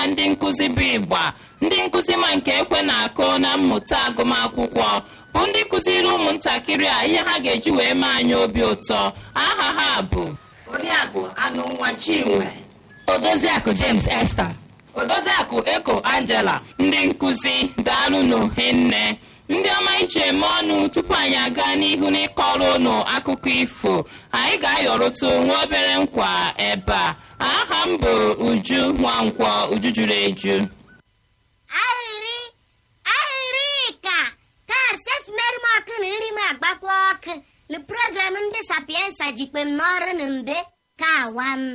ndị nkụzi bụ ịgba ndị nkụzi ma nke ekwe na-akụ na mmụta agụmakwụkwọ bụ ndị kụziri ụmụntakịrị a ihe ha ga-eji wee mee anyị obi ụtọ aha ha bụ oriakụ anụ nwa chinwe odoziakụ james esther odoziakụ eko angela ndị nkụzi daalụnụ hinne ndị ọma iche eme ọnụ tupu anyị aga n'ihu n'ịkọrọ ụnụ akụkọ ifo anyị ga-ayọrụtụ nwa obere nkwa ebe a aha m bụ uju nwankwọ uju juru eju ahịrị ahịrị ka taa sef merụ m ọkụ na nri m agbakwa ọkụ na program ndị sapiensa jikpe m n'ọrụ na mbe ka awa m